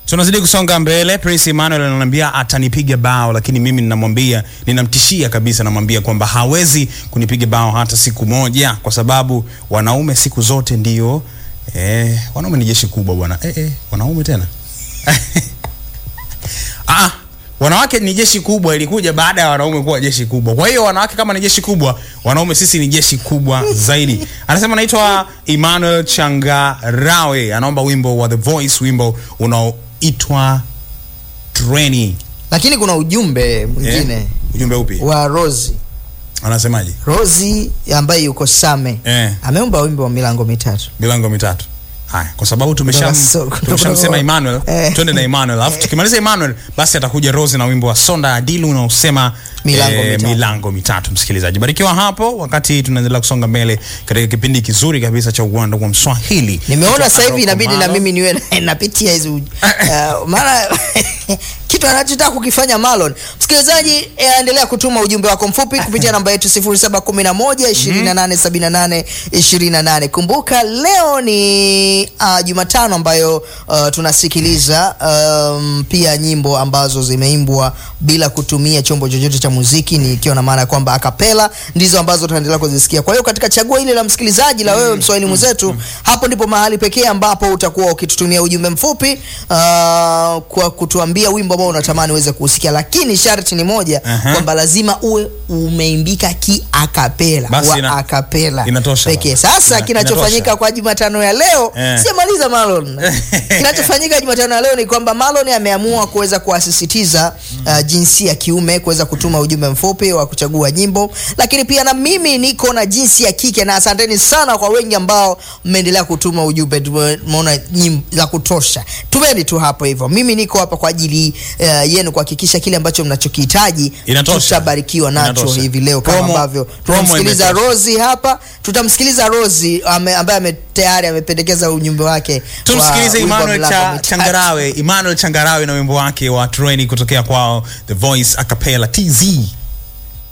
tunazidi kusonga mbele. Prince Emmanuel ananiambia atanipiga bao, lakini mimi ninamwambia, ninamtishia kabisa, namwambia kwamba hawezi kunipiga bao hata siku moja, kwa sababu wanaume siku zote ndio eh, wanaume ni jeshi kubwa bwana. Eh, eh, wanaume tena ah, wanawake ni jeshi kubwa, ilikuja baada ya wanaume kuwa jeshi kubwa. Kwa hiyo wanawake kama ni jeshi kubwa, wanaume sisi ni jeshi kubwa zaidi. Anasema anaitwa Emmanuel Changarawe, anaomba wimbo wa The Voice, wimbo unaoitwa Treni. lakini kuna ujumbe mwingine Eh, ujumbe upi? wa Rozi Anasemaje? Rozi ambaye yuko Same Eh. ameomba wimbo wa milango mitatu. Milango mitatu. Haya, kwa sababu tumesham Kutoka so- kutoka- tumeshamsema Emmanuel, Eh. twende na Emmanuel. Alafu tukimaliza Emmanuel, basi atakuja Rose na wimbo wa Sonda Adilu unaosema Milango mitatu. milango mitatu. Msikilizaji, barikiwa hapo wakati tunaendelea kusonga mbele katika kipindi kizuri kabisa cha uwanda wa Mswahili. Nimeona Kutoka sasa hivi Aroko inabidi na Malo. mimi niwe na- napitia hizo uh, maana kitu anachotaka kukifanya Marlon. Msikilizaji, eh, endelea kutuma ujumbe wako mfupi kupitia namba yetu 0711 2878 28. Kumbuka leo ni uh, Jumatano ambayo uh, tunasikiliza um, pia nyimbo ambazo zimeimbwa bila kutumia chombo chochote cha muziki, ni ikiwa na maana ya kwamba akapela ndizo ambazo tunaendelea kuzisikia. Kwa hiyo katika chaguo hili la msikilizaji la wewe mswahili mwenzetu, hapo ndipo mahali pekee ambapo utakuwa ukitutumia ujumbe mfupi uh, kwa kutuambia wimbo ambao unatamani uweze kuusikia, lakini sharti ni moja Aha. kwamba lazima uwe umeimbika kiakapela Basi wa ina- akapela inatosha pekee. baba. Sasa Ina- kinachofanyika inatosha. kwa Jumatano ya leo Eh. sijamaliza Marlon. Kinachofanyika Jumatano ya leo ni kwamba Marlon ameamua kuweza kuwasisitiza uh, jinsi ya kiume kuweza kutuma ujumbe mfupi wa kuchagua nyimbo, lakini pia na mimi niko na jinsi ya kike, na asanteni sana kwa wengi ambao mmeendelea kutuma ujumbe. Tumeona nyimbo za kutosha, tumeni tu hapo hivyo. Mimi niko hapa kwa ajili uh, yenu kuhakikisha kile ambacho mnachokihitaji Inatosha. tutabarikiwa nacho Inatosha. hivi leo, kama Promo- ambavyo promo tunamsikiliza imetosha. Rozi hapa, tutamsikiliza Rozi ame, ambaye ame, tayari amependekeza ujumbe wake wa tumsikilize wimbo wa Emmanuel Milango cha, Mitatu. Changarawe Emmanuel Changarawe na wimbo wake wa Treni kutokea kwao The Voice Acapella TZ